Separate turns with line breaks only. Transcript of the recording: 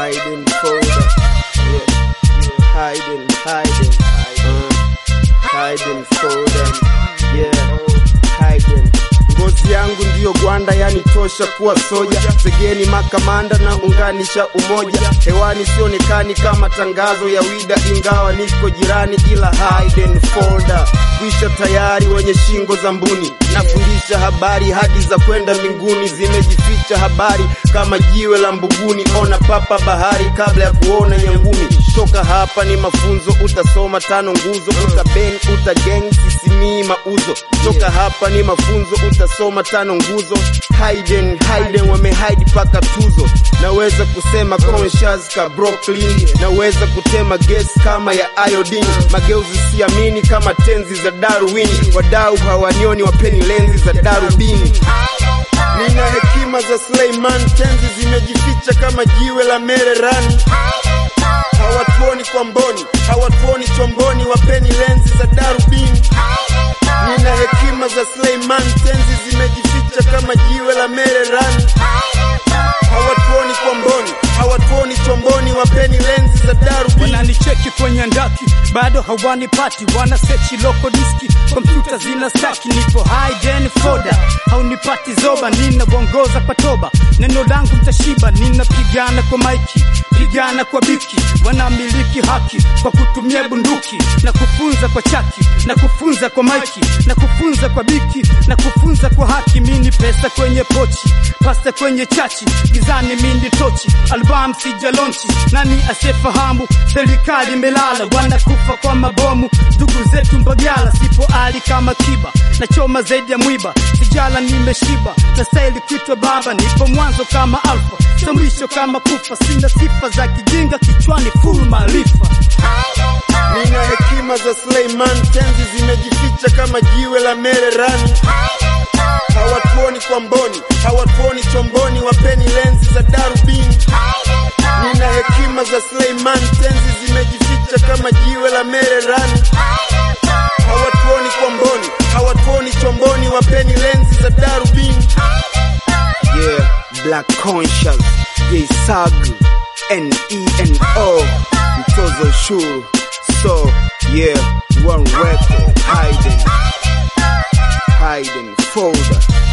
hiding folder. Yeah, hiding, hiding, uh, hiding folder. Yeah, hiding. Ngozi yangu ndiyo gwanda, yani tosha kuwa soja. Segeni makamanda na unganisha umoja. Hewani sionekani kama tangazo ya wida, ingawa niko jirani, ila hidden folder. Kwisha tayari wenye shingo za mbuni, nafundisha habari hadi za kwenda mbinguni, zimejificha habari kama jiwe la mbuguni. Ona papa bahari kabla ya kuona nyangumi. Toka hapa ni mafunzo, utasoma tano nguzo, utaben utageng sisimii mauzo. Toka hapa ni mafunzo, utasoma tano nguzo. Hayden Hayden wamehide paka tuzo. Naweza kusema conscious ka Brooklyn, naweza kutema gas kama ya iodine. Mageuzi siamini kama tenzi za Darwin, wadau hawanioni, wapeni lenzi za darubini. Nina hekima za Suleiman, tenzi zimejificha kama jiwe la Mererani. Hawatuoni kwa mboni, hawatuoni chomboni, wapeni lenzi za darubini. Nina hekima za Suleiman, tenzi zimejificha kama jiwe la Mererani. Hawatuoni kwa mboni, hawatuoni chomboni, wapeni lenzi za darubini.
wananicheki kwenye ndaki bado hawanipati wana sechi loko diski kompyuta zina staki nipo hidden folder haunipati zoba ninabongoza kwa toba neno langu mtashiba ninapigana kwa maiki pigana kwa biki wanamiliki haki kwa kutumia bunduki na kufunza kwa chaki na kufunza kwa maiki na kufunza kwa biki na kufunza kwa haki mini pesa kwenye pochi pasta kwenye chachi gizani mindi tochi album sijalonchi nani asiyefahamu serikali imelala wanakufa kwa mabomu ndugu zetu mbagala sipo ali kama kiba na choma zaidi ya mwiba sijala nimeshiba na staili kuitwa baba nipo mwanzo kama alfa sambisho kama kufa sina sifa za kijinga kichwani full maarifa
Nina hekima za Suleiman, tenzi zimejificha kama jiwe la Mererani. Hawatuoni kwa mboni, hawatuoni chomboni, wapeni lenzi za darubini. Nina hekima za Suleiman, tenzi zimejificha kama jiwe la Mererani. Hawatuoni kwa mboni, hawatuoni chomboni, wapeni lenzi za darubini. Yeah, Black Conscious, J Sagu, N-E-N-O, mtozo ushuru. So, yeah, one record, hiding, hiding folder.